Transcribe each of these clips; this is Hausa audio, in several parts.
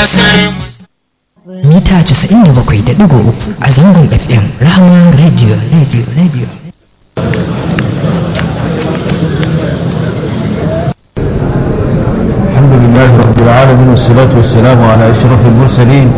mita 97.3 a zangon fm rahama radio radio radio الحمد لله رب العالمين والصلاة والسلام على أشرف المرسلين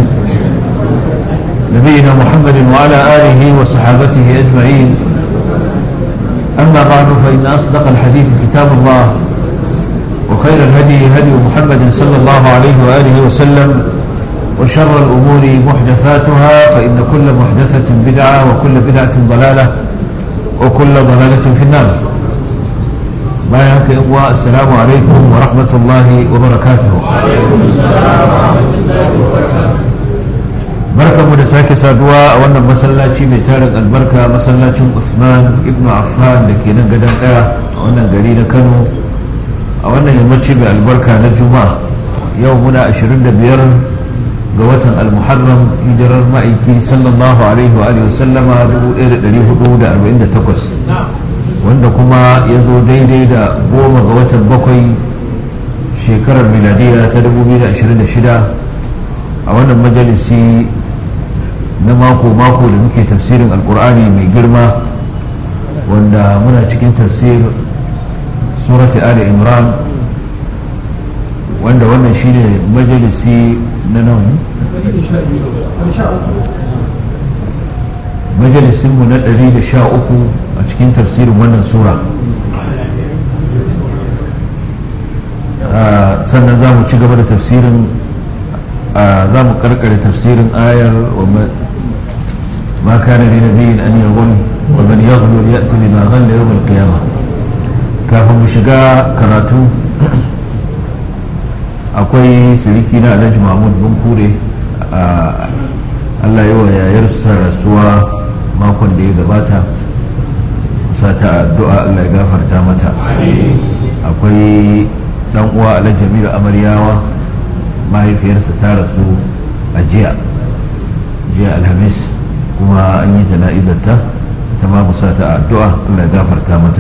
نبينا محمد وعلى آله وصحابته أجمعين أما بعد فإن أصدق الحديث كتاب الله وخير الهدي هدي محمد صلى الله عليه وآله وسلم وشر الأمور محدثاتها فإن كل محدثة بدعة وكل بدعة ضلالة وكل ضلالة في النار bayan haka uwa assalamu alaikum wa rahmatullahi wa barakatuhu barkanmu da sake saduwa a wannan masallaci mai tarin albarka masallacin usman ibn affan da ke nan gadon daya a wannan gari na kano a wannan yammaci mai albarka na juma'a yau muna 25 ga watan almuharram hijirar ma'aiki sallallahu alaihi wa sallama 1448 wanda kuma ya zo daidai da goma ga watan bakwai shekarar miladiya ta 2026 a wannan majalisi na mako-mako da muke tafsirin alkur'ani mai girma wanda muna cikin tafsir surati ali imran wanda wannan shine majalisi na nan majalisinmu na 113 a cikin tafsirin wannan sura sannan za mu ci gaba da tafsirin za mu karkare tafsirin ayar ma kana li nabiyyin an yaghul wa man yaghlu ya'ti bima ghalla yawm al-qiyamah kafin mu shiga karatu akwai siriki na Alhaji Mahmud Bunkure Allah yi wa yayarsa rasuwa makon da ya gabata sa ta addu'a Allah ya gafarta mata akwai dan uwa ala jamilu amaryawa mahaifiyarsa ta rasu a jiya jiya alhamis kuma an yi jana'izarta ta ma musa ta addu'a Allah ya gafarta mata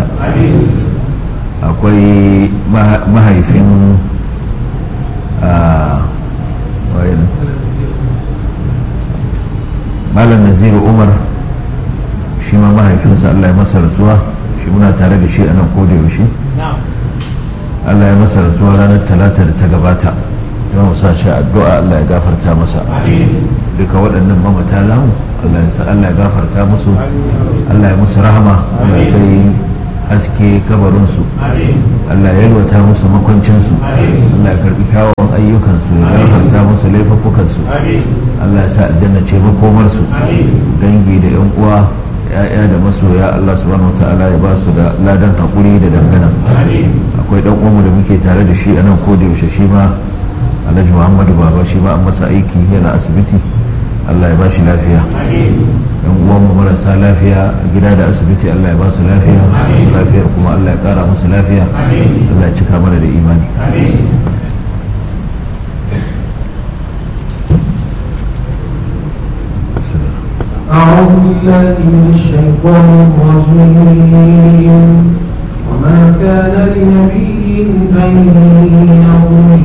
akwai mahaifin malam naziru umar shi ma mahaifinsa Allah ya masa rasuwa shi muna tare da shi a nan koda yaushe Allah ya masa rasuwa ranar talata da ta gabata ya musa shi addu'a Allah ya gafarta masa duka waɗannan mamata namu Allah ya gafarta musu Allah ya musu rahama Allah ya kai haske kabarinsu Allah ya yalwata musu makwancinsu Allah ya karbi kyawawan ayyukansu ya gafarta musu laifukansu Allah ya sa aljanna ce makomarsu dangi da yan uwa ya'ya da masoya Allah subhanahu wataala ya ba su da ladan hakuri da dangana akwai dan uwanmu da muke tare da shi a nan ko da yaushe shi ma Alhaji Muhammadu Baba shi ma an masa aiki yana asibiti Allah ya ba shi lafiya yan uwanmu marasa lafiya a gida da asibiti Allah ya ba su lafiya su lafiyar kuma Allah ya kara musu lafiya Allah ya cika mana da imani أعوذ بالله من الشيطان الرجيم وما كان لنبي أن